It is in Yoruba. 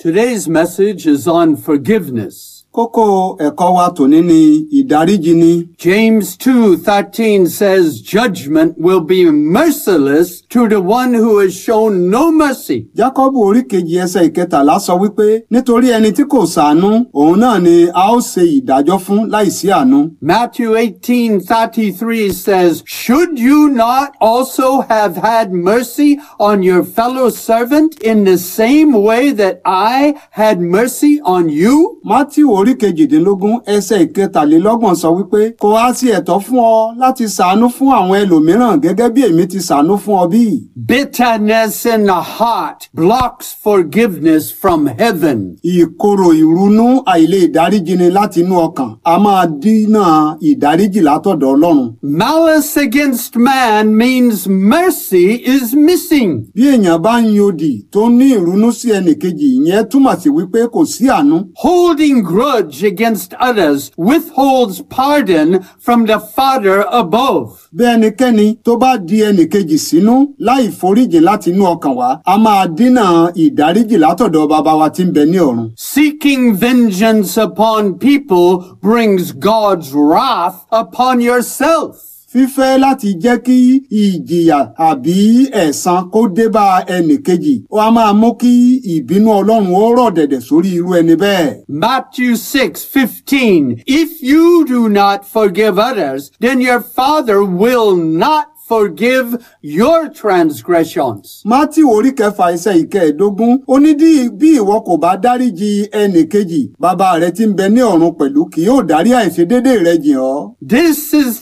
Today's message is on forgiveness. Kókó ẹ̀kọ́ wa tòní ni ìdáríjì ni. James 2:13 says judgment will be merciless to the one who has shown no mercy. Jákọ́bù orí kejì ẹsẹ̀ ìkẹtàlá sọ wípé nítorí ẹni tí kò ṣàánú òun náà ni a ó ṣe ìdájọ́ fún láìsí àánú. Matthew 18:33 says, "Should you not also have had mercy on your fellow servant in the same way that I had mercy on you?" Mátíù orí kejìdínlógún ẹsẹ̀ ìkẹtàlélọ́gbọ̀n sọ wípé kò á sí ẹ̀tọ́ fún ọ láti ṣàánú fún àwọn ẹlòmíràn gẹ́gẹ́ bí èmi ti ṣàánú fún ọ bí. Bitterness in the heart blocks forgiveness from heaven. Ìkorò ìrunú àìlè ìdáríjìni láti inú ọkàn a máa dínà ìdáríjì látọ̀dọ̀ Ọlọ́run. Malice against man means mercy is missing. Bí èèyàn bá ń yodì tó ní ìrunú sí ẹnìkejì ìyẹn túmọ̀ sí wípé kò sí àánú. Holding grudge against others withholds pardon from the Father above. Bí ẹnikẹ́ni tó bá di ẹnìkejì sínú láì foríjì láti inú ọkàn wá, a máa dínà ìdáríjì látọ̀dọ̀ bàbá wa tí ń bẹ ní ọ̀run. Seeking vengeance upon people brings God's wrath upon yourself. Fífẹ́ láti jẹ́ kí ìjìyà àbí ẹ̀san kó dé bá ẹnìkejì, ó a máa mú kí ìbínú Ọlọ́run ó rọ̀ dẹ̀dẹ̀ sórí irú ẹni bẹ́ẹ̀. Matthew 6:15 If you do not forgive others, then your Father will not forgive your transgressions. Mátíù orí kẹfà ẹsẹ̀ ìkẹẹ̀dógún ó ní dí- bí ìwọ kò bá dáríji ẹnìkejì bàbá rẹ tí ń bẹ ní ọ̀run pẹ̀lú kì yóò dárí àìṣedédé rẹ jìn ọ́. This is